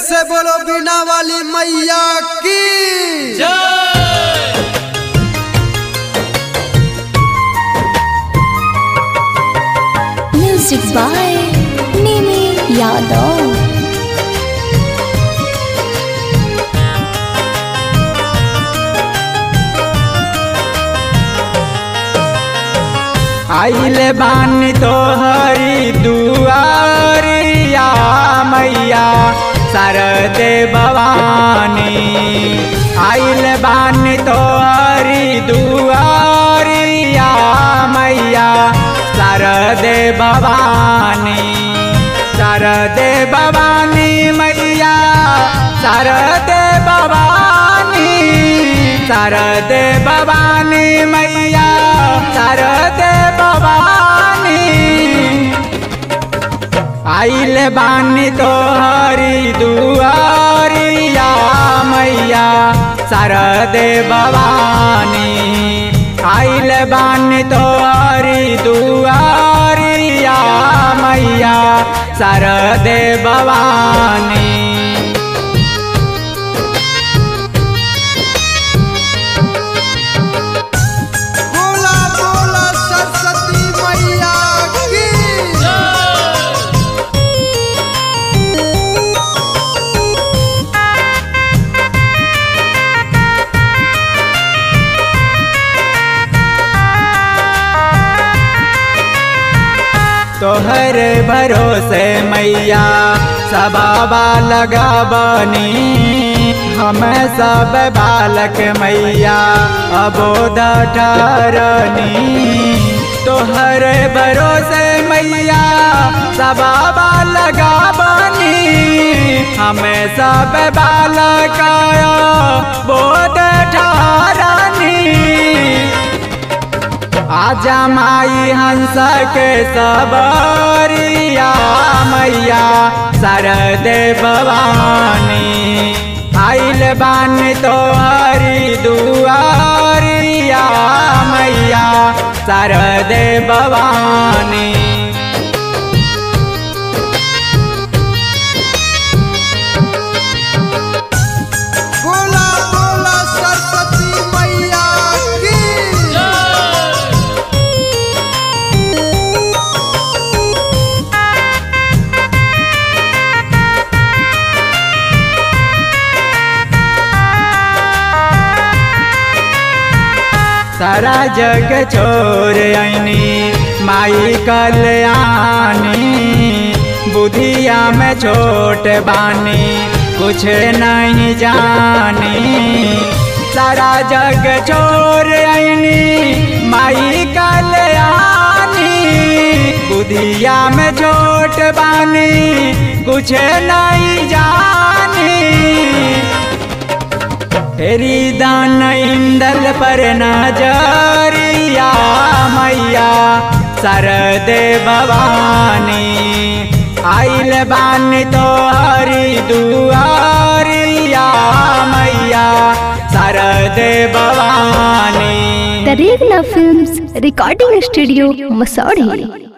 से बोलो बिना वाली मैया की Music by Nimi Yadav. आइले बानी तोहरी दुआरिया मैया सरदे भवानी आइले बानी तोहरी दुआरिया मैया सरदे भवानी सरदे भवानी मैया सरदे भवानी सरदे भवानी मैया सरदे भवानी आइल बानी तोहरी दुआरिया मैया सरदे भवानी आइल बानी तोहरी दुआरिया मैया सरदे भवानी बोला बोला सरस्वती मैया की तोहर भरोसे मैया सबाबा लगाबनी हम सब बालक मैया अबोध ठहरनी तोहर भरोसे मैया सबाबा लगाबनी हम सब बालक बोध ठहरनी आजा माई हंस के सबरिया मैया सरदे भवानी आइल बान तोहरी दुआरिया मैया सरदे भवानी बोला बोला सरस्वती मैया की सारा जग छोड़ आईनी माई कल्याणी बुधिया में छोट बानी कुछ नहीं जानी सारा जग छोड़ आईनी माई कल्याणी बुधिया में छोट बानी कुछ नहीं जानी तेरी दान इंदल पर नजरिया मैया सरदे भवानी आइल बानी तो हरी दुआरिया मैया सरदे Bhavani The Regna Films Recording Studio, Masori.